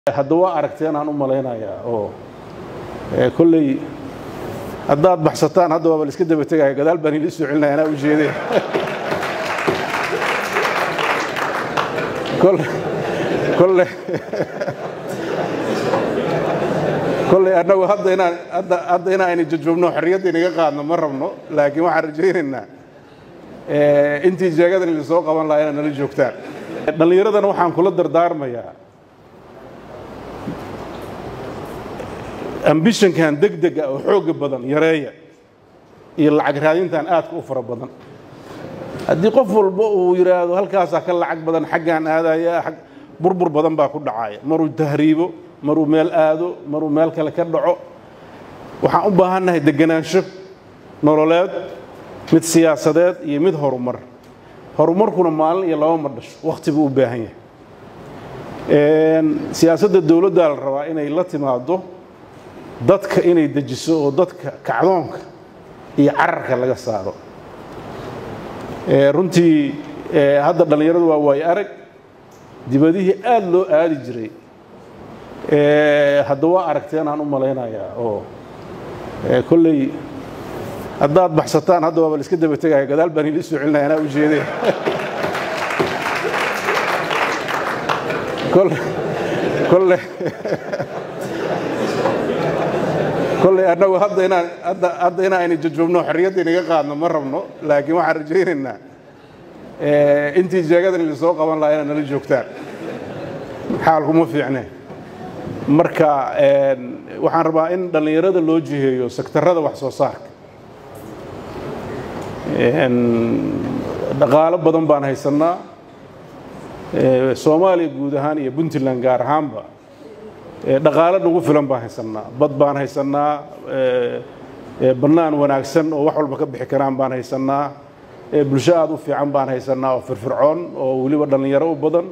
hadda waa aragteen aan u malaynayaa oo kolley haddaad baxsataan hadda waaba la iska daba tegaya gadaal baan ila soo celinaya anaa u jeedee kolle kolley annagu hadda inaan hadda hadda inaayna jajubno xorriyadda inaga qaadno ma rabno laakiin waxaan rajaynaynaa intii jeegadan idin soo qaban lahaa inaad nala joogtaan dhallinyaradana waxaan kula dardaarmayaa ambishankan degdega oo xoogga badan yareeya iyo lacag raadintan aadka u fara badan haddii qof walba uu yidhaahdo halkaasaa ka lacag badan xaggaan aadaya burbur badan baa ku dhacaya maruu tahriibo maruu meel aado maruu meel kale ka dhaco waxaan u baahannahay deganaansho nololeed mid siyaasadeed iyo mid horumar horumarkuna maalin iyo laba ma dhasho wakhti buu u baahan yahay siyaasadda dowladdaa la rabaa inay la timaado dadka inay dejiso oo dadka kacdoonka iyo cararka laga saaro runtii hadda dhallinyaradu waa waayo arag dibadihii aad loo aadi jiray hadda waa aragteen aan u malaynayaa oo kolley haddaad baxsataan hadda waaba la iska daba tegaya gadaal baan ila soo celinaya anaa u jeedee kolle kolley annagu hadda inaan hadda hadda inaayna jajubno xorriyadda inaga qaadno ma rabno laakiin waxaan rajaynaynaa intii jeegadan idin soo qaban lahaa inaad nala joogtaan xaalkuma fiicne marka waxaan rabaa in dhallinyarada loo jiheeyo sektarada wax soo saarka dhaqaalo badan baan haysannaa soomaaliya guud ahaan iyo puntland gaar ahaanba dhaqaalo nagu filan baan haysannaa bad baan haysannaa bannaan wanaagsan oo wax walba ka bixi karaan baan haysannaa bulsho aad u fiican baan haysannaa oo firfircoon oo weliba dhallinyaro u badan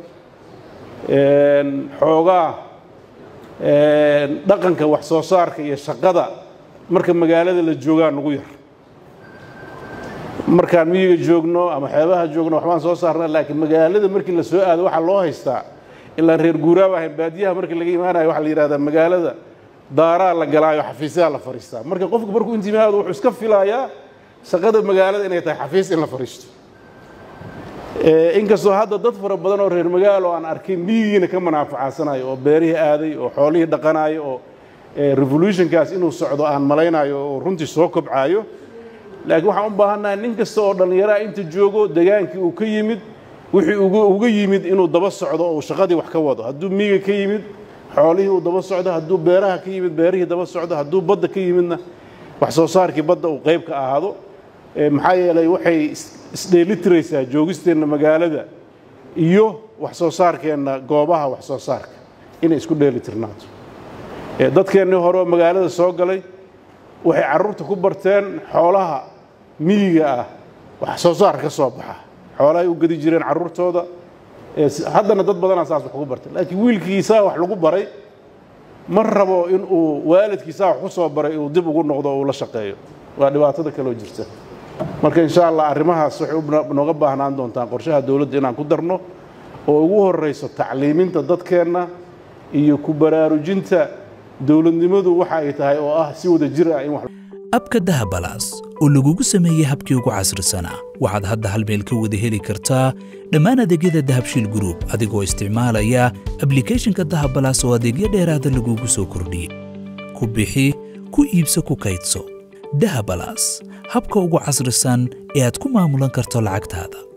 xoogaa dhaqanka wax soo saarka iyo shaqada marka magaalada la joogaa nagu yar markaan miyiga joogno ama xeebaha joogno waxbaan soo saarna laakiin magaalada markii la soo aado waxaa loo haystaa ilaa reer guuraaba ahayn baadiyaha markii laga imaanayo waxaa la yidhahdaa magaalada daaraa la galaayo xafiisyaha la fadhiistaa marka qofku markuu intimaado wuxuu iska filayaa shaqada magaalada inay tahay xafiis in la fadhiisto inkastoo hadda dad fara badan oo reer magaalo aan arkay miyigiina ka manaafacadsanayo oo beerihii aaday oo xoolihii dhaqanayo oo revolutionkaas inuu socdo aan malaynayo oo runtii soo kobcaayo laakiin waxaan u baahannahay nin kasta oo dhallinyaraha inta joogo degaankii uu ka yimid wixii uga yimid inuu daba socdo oo uu shaqadii wax ka wado hadduu miyiga ka yimid xoolihii uu daba socdo hadduu beeraha ka yimid beerihii daba socdo hadduu badda ka yimidna wax soo saarkii badda uu qayb ka ahaado maxaa yeelay waxay isdheelitiraysaa joogisteenna magaalada iyo wax soo saarkeenna goobaha wax soo saarka inay isku dheelitirnaato dadkeennii hore oo magaalada soo galay waxay carruurta ku barteen xoolaha miyiga ah wax soo saar ka soo baxa xoolahay u gedi jireen carruurtooda haddana dad badanaa saas wax ku bartay laakiin wiilkiisaa wax lagu baray ma rabo in uu waalidkiisaa wax ku soo baray uu dib ugu noqdo oo uu la shaqeeyo waa dhibaatada kaloo jirta marka insha allah arrimahaas waxay nooga baahnaan doontaan qorshaha dowladda inaan ku darno oo ugu horrayso tacliiminta dadkeenna iyo ku baraarujinta dowladnimadu waxa ay tahay oo ah si wada jir ah in wax abka dahabalaas oo lagugu sameeyey habkii ugu casrisanaa waxaad hadda hal meel ka wada heli kartaa dhammaan adeegyada dahabshiil gruub adigoo isticmaalaya ablikhethonka dahabalaas oo adeegyo dheeraada lagugu soo kordhiyey ku bixi ku iibso ku kaydso dahabalaas habka ugu casrisan ee aad ku maamulan karto lacagtaada